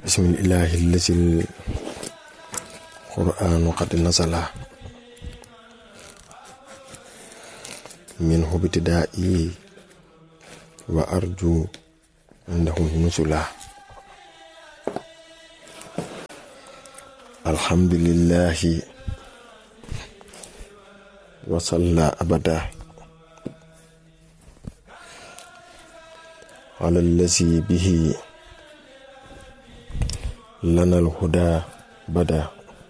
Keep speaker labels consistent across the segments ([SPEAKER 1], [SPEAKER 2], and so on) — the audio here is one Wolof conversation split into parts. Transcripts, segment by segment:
[SPEAKER 1] bismillahi allazi القرآن قد نزل منه ابتدائي وأرجو عنده نزلا الحمد لله وصلى أبدا على الذي به لنا الهدى بدا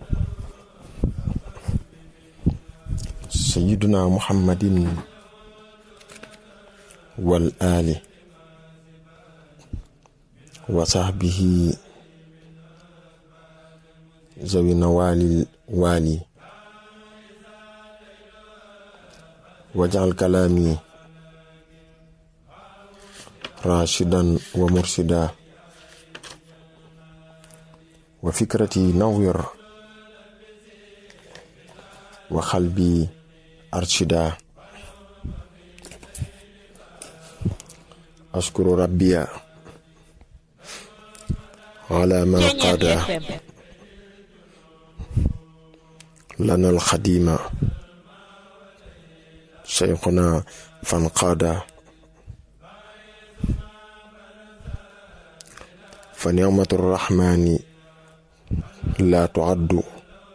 [SPEAKER 1] سيدنا محمد والآل وصحبه ذوي نوال الوالي واجعل كلامي راشدا ومرشدا وفكرتي نور وقلبي أرشدا أشكر ربي على ما قاد لنا الخديم شيخنا فانقاد فنعمة الرحمن لا تعد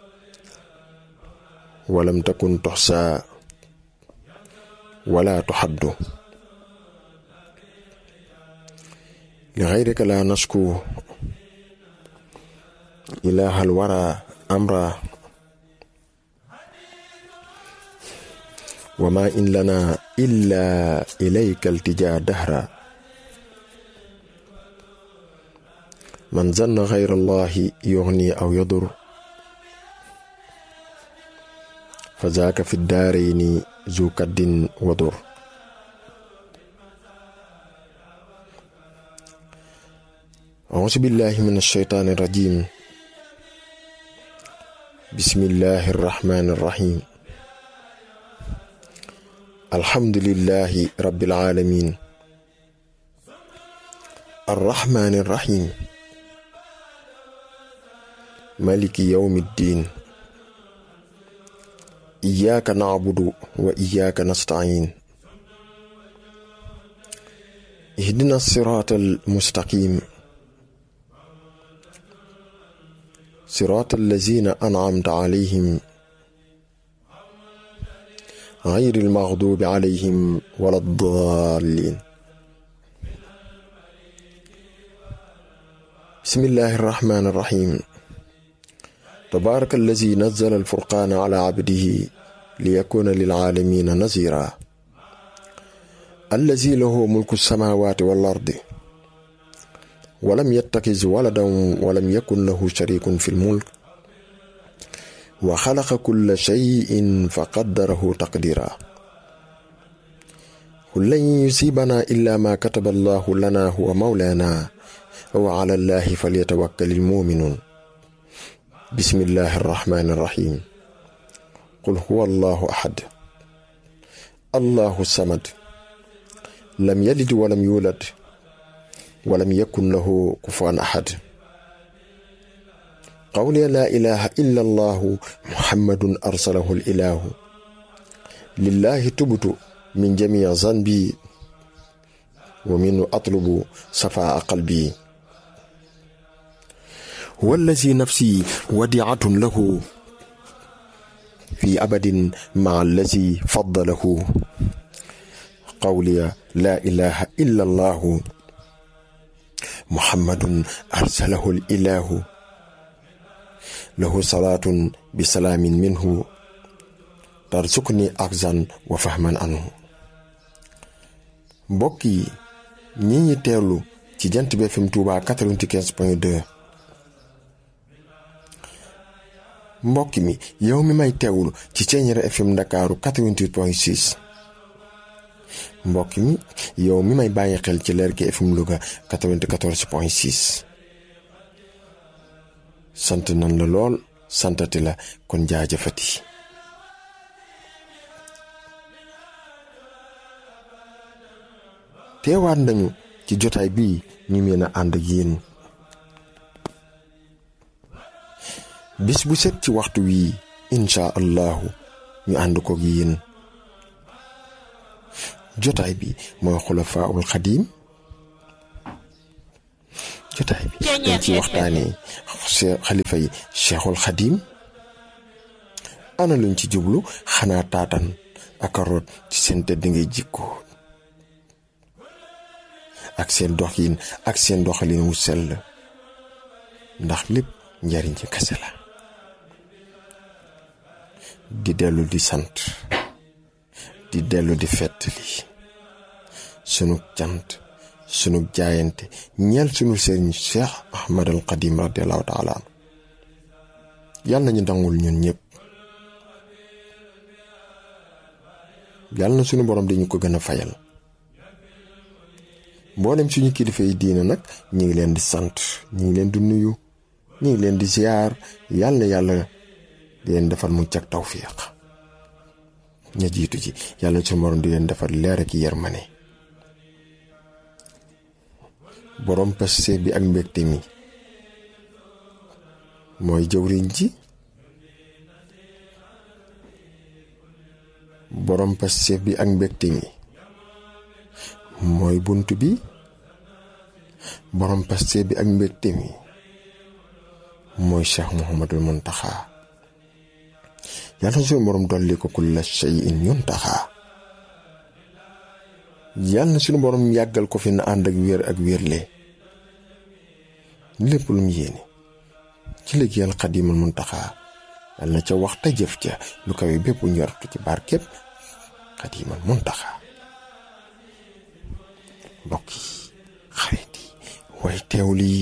[SPEAKER 1] ولم تكن تحصى ولا تحد لغيرك لا نشكو إله الورى أمرا وما إن لنا إلا إليك التجا دهرا من ظن غير الله يغني أو يضر فذاك في الدارين ذو كد وضر أعوذ بالله من الشيطان الرجيم بسم الله الرحمن الرحيم الحمد لله رب العالمين الرحمن الرحيم مالك يوم الدين إياك نعبد وإياك نستعين اهدنا الصراط المستقيم صراط الذين أنعمت عليهم غير المغضوب عليهم ولا الضالين بسم الله الرحمن الرحيم تبارك الذي نزل الفرقان على عبده ليكون للعالمين نذيرا الذي له ملك السماوات والأرض ولم يتخذ ولدا ولم يكن له شريك في الملك وخلق كل شيء فقدره تقديرا قل لن يصيبنا إلا ما كتب الله لنا هو مولانا وعلى الله فليتوكل المؤمنون بسم الله الرحمن الرحيم قل هو الله أحد الله الصمد لم يلد ولم يولد ولم يكن له كفوا أحد قولي لا إله إلا الله محمد أرسله الإله لله تبت من جميع ذنبي ومنه أطلب صفاء قلبي هو الذي نفسي وديعة له في أبد مع الذي فضله قولي لا إله إلا الله محمد أرسله الإله له صلاة بسلام منه ترزقني أخزا وفهما عنه mbokki ñi ñi teewlu ci jant bi FM Touba 95.2 mbokk mi yow mi may teewlu ci Thiéniere FM Ndakaaru 88.6 mbokk mi yow mi may bàyyi xel ci Lergui FM Louga 94.6 sant nan la lool santati la kon jaajëfati teewaat nañu ci jotaay bii ñu mën a ànd ak yéen bis bu set ci waxtu wii insha allahu ñu ànd ko yéen jotaay bi mooy xulafaul xadiim jotaay bi dañ ci waxtaanee xalifa yi cheikhul xadiim ana luñ ci jublu xanaa taatan ak root ci seen tëdd ngay jikko ak seen doxin ak seen doxalin wu sell ndax lépp njariñ ci kese la di dellu di sant di dellu di fettali sunu cant sunu jaayante ñeel sunu sëriñ Cheikh Ahmad al Qadim radiallahu taala anu yàlla nañu dangul ñun ñëpp yàlla na sunu borom dañu ko gën a fayal mboolem suñu kilifa yi diina nag ñu ngi leen di sant ñu ngi leen di nuyu ñu ngi leen di ziar yàlla na yàlla di leen defal mu cag tawfiq ña jiitu ci yàlla na suñu borom di leen defal leer ak yërmane borom paste bi ak mbégte mi mooy jëwriñ ji borom paste bi ak mbégte mi mooy bunt bi borom paste bi ak mbégte mi mooy cheikh muhammadul muntaxa yàlla na suñu borom dolli ko kulla shay'in yuntaxa yàlla na suñu borom yàggal ko fi na ànd ak wér ak wérle lépp lu mu yéene ci liggéeyal xadimal muntaxa yàlla na ca wax te jëf ca lu kawe bépp njortu ci barkeb xadimal muntaxa mbokk yi xarit yi way teew lii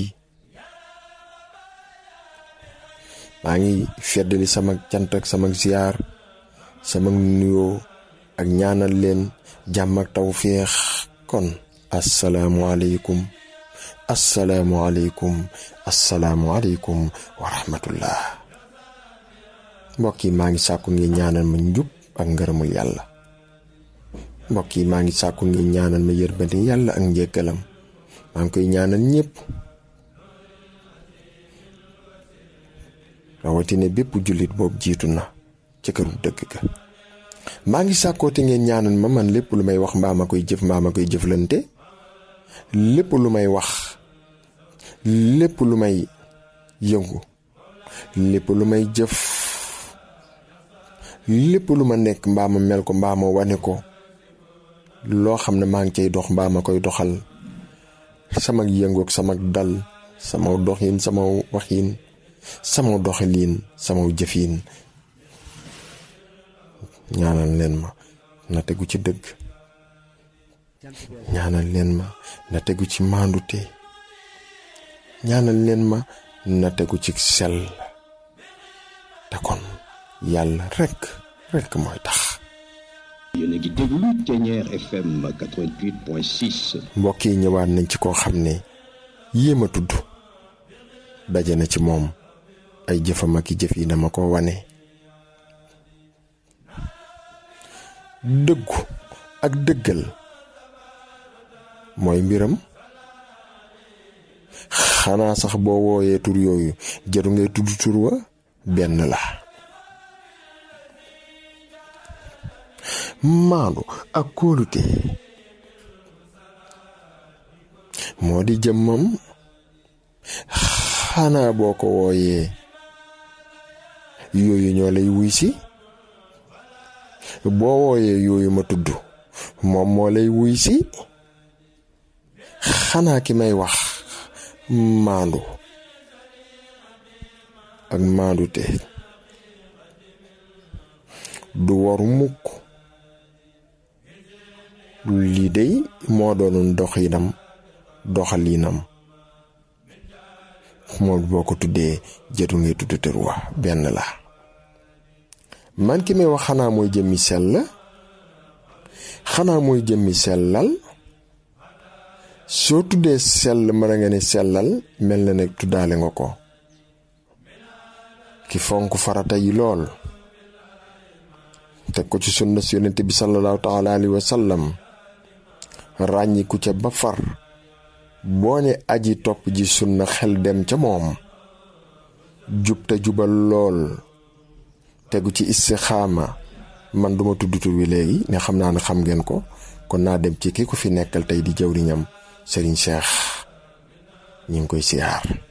[SPEAKER 1] maa ngi feddali sama cant ak sama ziyaar sama nuyoo ak ñaanal leen jàmm ak tawféex kon asalaamualeykum asalaamualeykum asalaamualeykum wa rahmatullah mbokk yi maa ngi sàkku ngi ñaanal ma njub ak ngërëmul yàlla mbokk yi maa ngi sàkku ngi ñaanal ma yërmande yàlla ak njëggalam maa ngi koy ñaanal ñépp rawatina bépp jullit boobu jiitu na ci këru dëgg ga maa ngi sàkkoote ngeen ñaanal ma man lépp lu may wax mbaa ma koy jëf mbaa ma koy jëflante lépp lu may wax lépp lu may yëngu lépp lu may jëf lépp lu ma nekk mbaa ma mel ko mbaa ma wane ko loo xam ne maa ngi cay dox mbaa ma koy doxal sama yëngu ak sama dal sama doxin sama waxin sama doxalin sama jëfin ñaanal leen ma na tegu ci dëgg ñaanal leen ma na tegu ci maandute ñaanal leen ma na tegu ci sell te kon yàlla rekk rekk mooy tax
[SPEAKER 2] yéen a ngi déglu Ténière FM 88.6.
[SPEAKER 1] mbokk yi ñëwaat nañ ci koo xam ne yéem a tudd daje na ci moom ay jëfam ak i jëf yi dama ko wane dëggu ak dëggal mooy mbiram xanaa sax boo wooyee tur yooyu jaru ngay tudd tur wa benn la maandu ak kóolute moo di jëmmam xanaa boo ko wooyee yooyu ñoo lay wuy si boo wooyee yooyu ma tudd moom moo lay wuy si xanaa ki may wax maandu ak maandu te du waru mukk lii dey moo doonoon doxinam doxalinam moom boo ko tuddee jëtu ngay tudd tër wa benn la man ki may wax xanaa mooy jëmmi sell xanaa mooy jëmmi sellal soo tuddee sell mën nga ne sellal mel na ne tuddaale nga ko ki fonk farata yi lool teg ko ci sunna si yonente bi sallallahu taala alayhi wa sallam ràññiku ca ba far boo ne aji topp ji sunna xel dem ca moom jub te jubal lool tegu ci istixaama man duma tudd tur wi léegi ne xam naa ne xam ngeen ko kon naa dem ci ki ko fi nekkal tey di jawriñam Serigne Cheikh ñi ngi koy siyaar